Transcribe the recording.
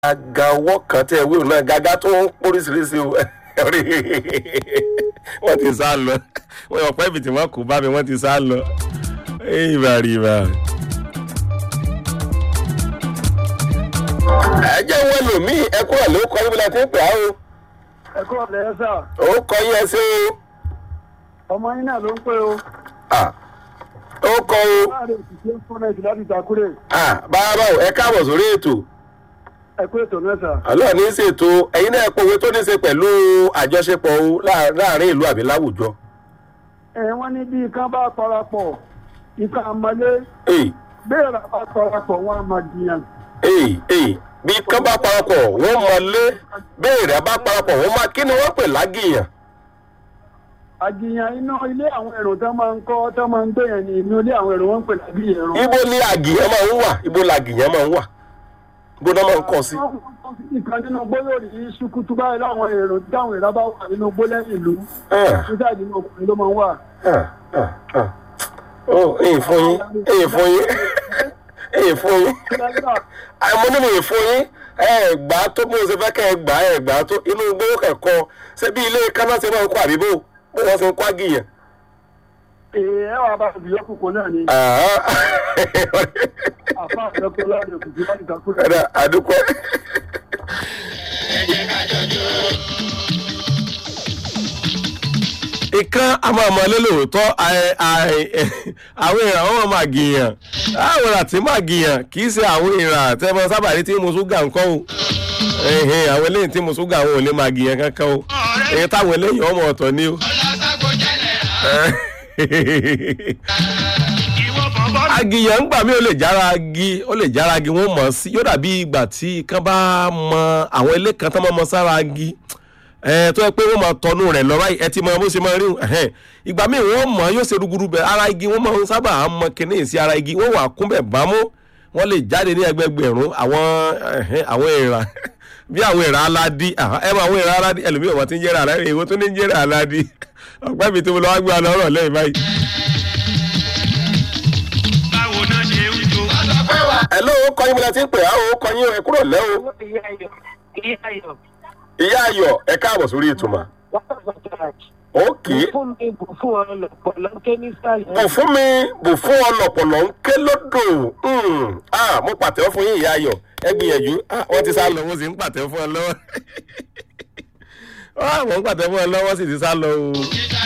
gàgà ọwọ́ kan tẹ́ ẹ wíwò náà gàgà tó ń póríṣiríṣi o wọ́n ti sá lọ wọ́n yọ pẹ́ ibi tí wọ́n kú bá mi wọ́n ti sá lọ ìbàrìbà. ẹ jẹ́ wọ́n lò mí ẹ kúrò ló kọ́ níbi láti ń pè á o ẹ kúrò lẹ́yìn sà ó kọ́ yín ẹ sí ọmọ yín náà ló ń pè o o ó kọ́ o láàrin òṣìṣẹ́ fúnẹ̀tì láti ìtàkùrẹ̀ bàbá o ẹ káàbọ̀ sórí ètò ẹ kú ètò náà sà. àlọ́ ní í ṣètò ẹ̀yin náà pòwe tó ní í ṣe pẹ̀lú àjọṣepọ̀ o láà- láàrin ìlú àbí láwùjọ. ẹ wọ́n ní bí ikán bá parapọ̀ ikán àmọ́lé Èyí bẹ́ẹ̀ rà bá parapọ̀ wọn àmọ́ jiyàn. èyí èyí bí kán bá parapọ̀ wọ́n mọ lé béèrè bá parapọ̀ wọ́n máa kí ni wọ́n pè lágìyàn. àjiyàn inú ilé àwọn èrò tó máa ń kọ́ tó máa ń gbé yẹn ní inú ilé àwọn èrò wọn ń pè lábí èrò. ibo ni àgìyàn máa ń wà ibo làgìyàn máa ń wà ibo náà máa ń kọ́ sí. ìkan nínú gbólóò rí ṣùkútù báyìí láwọn èrò táwọn èrò bá wà nínú gbólẹ́yìn ìlú Ah. nígbà nínú ọkùnrin ló máa ń wà. Ah, ah, ah. ó èyí fún yín èyí fún yín èyí fún yín àìmọ́ nínú èyí fún yín ẹ gbà á tó bí mo ṣe fẹ́ kẹ́ ẹ gbà á ẹ gbà á tó inú gbówó kẹ̀kọ́ ṣé bí ilé káná ṣe máa ń kó àbíbò bó wọ́n ṣe ń kó àgìyàn. èè ẹ wà bá ìbílẹ̀ kòkó náà ni Ah. àfa àjọpọ̀ láàrin òkùnkùn láti ìtàkùrẹ̀. Ẹ̀dá àdúpẹ́. ìkan àmọ́ ọmọ lélòótọ́ àì- àì- àwọn èèrà wọn máa gìyàn àwọn èèrà tí máa gìyàn kì í ṣe àwọn èèrà tẹ́mọ sábà rí tí mo ṣúgà ń kọ́ o Ẹ̀hẹ̀n, àwọn eléyìí tí mo ṣúgà wọn ò lè máa gìyàn kankan o èyí táwọn eléyìí ọmọ ọ̀tọ̀ ni o. agìyàn ń gbà mí ó lè jára agi ó lè jára agi wọn mọ̀ ọ́ sí yóò dàbí ìgbà tí kan bá mọ àwọn ilé kan tó mọ́ mọ́ sára agi ẹ tó yẹ pé wọ́n máa tọnu rẹ̀ lọ báyìí ẹ ti mọ bó ṣe máa rí ẹ̀hẹ́n. ìgbà míì wọ́n mọ̀ yóò ṣe rúgurú bẹ̀ ara igi wọ́n máa ń sábà mọ kíní sí ara igi wọ́n wà kúnbẹ̀ bámú wọ́n lè jáde ní ẹgbẹgbẹ̀rún àwọn ẹ̀hẹ́n, àwọn èèrà bí àwọn èèrà aládì àhá, ẹ mọ àwọn èèrà aládì ẹlòmíràn wọn ti ń jẹ́rà aládì èwo tó ní ń jẹ́rà aládì ọ̀pẹ́ mi tí mo lọ wá gbé wa lọ́rọ̀ lẹ́yìn báyìí. báwo náà ṣe ń jó. ẹ ló kọ́ yín bí la ti ń pè á o kọ́ yín ẹ kúrò lẹ́ o ìyá ayọ̀ ìyá ayọ̀ ìyá ayọ̀ ẹ káàbọ̀ sórí ìtumọ̀ wọ́n bá garage. òkè fún mi bù fún ọ lọ̀pọ̀ lọ́kẹ́ ní sàlẹ̀. bù fún mi bù fún ọlọpọlọ ń ké lódò Hmm. Ah, mo pàtẹ́wọ́ fún yín ìyá ayọ̀ ẹ gbìyànjú Ah, wọ́n ti sá lọ wọ́n sì ń pàtẹ́wọ́ fún ọ lọ́wọ́ Ah, wọ́n ń pàtẹ́wọ́ fún ọ lọ́wọ́ sì ti sá lọ o.